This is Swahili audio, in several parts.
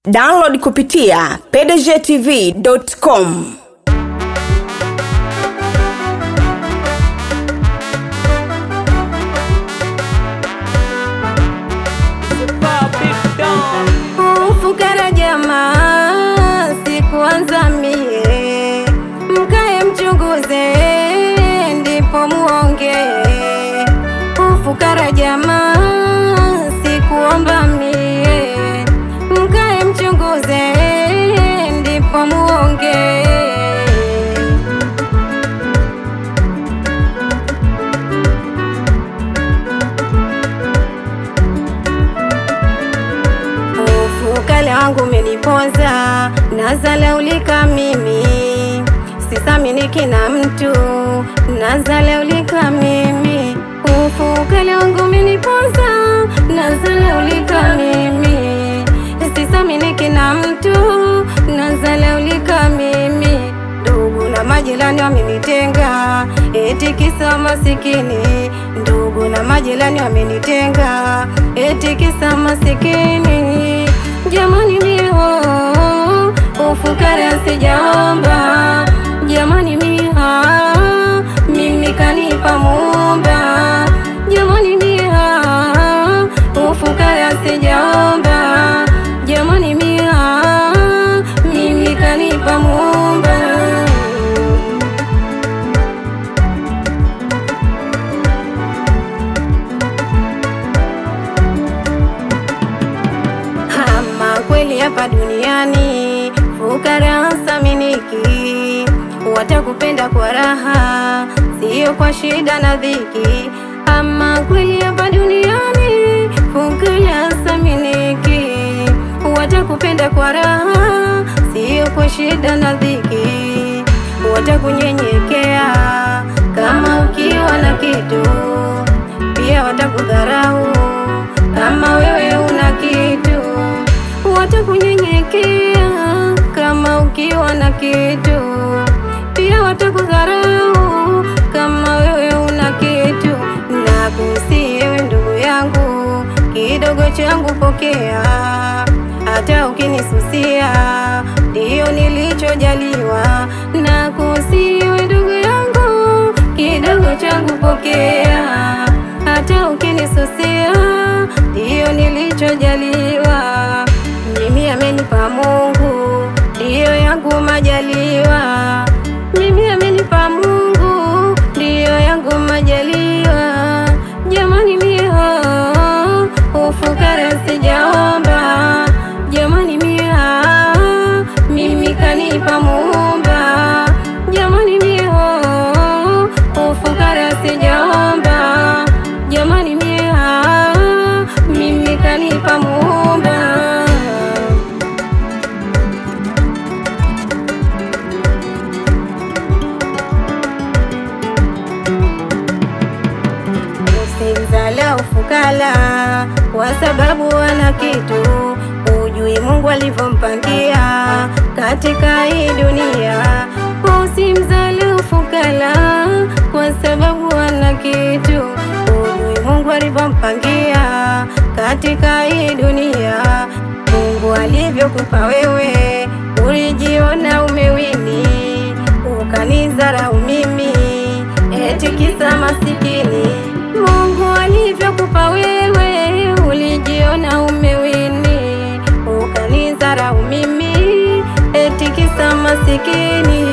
download kupitia pdgtv.com Ufukara jamaa, sikuanza mie, mkae mchunguze, ndipo muonge. Ufukara jamaa, sikuomba mie, mkae mchunguze, ndipo muonge. Ufukale wangu umeniponza, nazalaulika mimi, sisaminiki na mtu, nazalaulika mimi. Ufukale wangu umeniponza, nazalaulika mimi, sisaminiki na mtu, nazalaulika mimi. Ndugu na majirani wamenitenga, eti kisa masikini. Ndugu na majirani wamenitenga, eti kisa masikini. Jamani mio ufukara sijaomba, jamani mia mimi kanipa Muumba. Jamani mia ufukara sijaomba, jamani mia mimi kanipa Muumba. Ama kweli hapa duniani fukara saminiki, watakupenda kwa raha, sio kwa shida na dhiki. Ama kweli hapa duniani fukara saminiki, watakupenda kwa raha, sio kwa shida na dhiki. Watakunyenyekea kama ukiwa na kitu, pia watakudharau kama wewe una kitu, watakunyenyekea kama ukiwa na kitu, pia watakudharau kama wewe una kitu. Na kusiwe ndugu yangu, kidogo changu pokea, hata ukinisusia ndiyo nilichojaliwa. Na kusiwe ndugu yangu, kidogo changu pokea, hata ukinisusia ndiyo nilichojaliwa. Mimi amenipa Mungu, ndiyo yangu majaliwa. Mimi amenipa Mungu, ndiyo yangu majaliwa. Jamani mia ufukara sijaomba, jamani mia mimi kanipa Muumba. Jamani mia ufukara sijaomba, jamani mia mimi kanipa Muumba. Usimdharau fukara kwa sababu ana kitu, hujui Mungu alivyompangia katika hii dunia. Usimdharau fukara kwa sababu ana kitu, hujui Mungu alivyompangia katika hii dunia. Mungu alivyokupa wewe, ulijiona umewini, ukanidharau mimi eti kisa masikini. Mungu alivyokupa wewe, ulijiona umewini, ukanidharau mimi eti kisa masikini.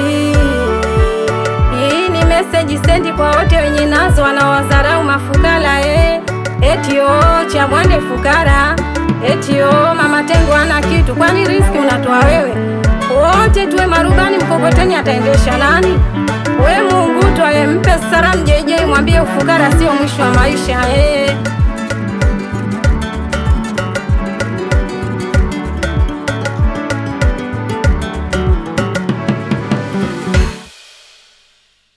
Hii ni meseji sendi kwa wote wenye nazo wanawadharau mafukara eh. Eti o cha mwande fukara, eti o mama tengo ana kitu, kwani riski unatoa wewe? Wote tuwe marubani, mkokoteni ataendesha nani? We Mungu twaye, mpe salamu JJ, mwambie ufukara sio mwisho wa maisha eh.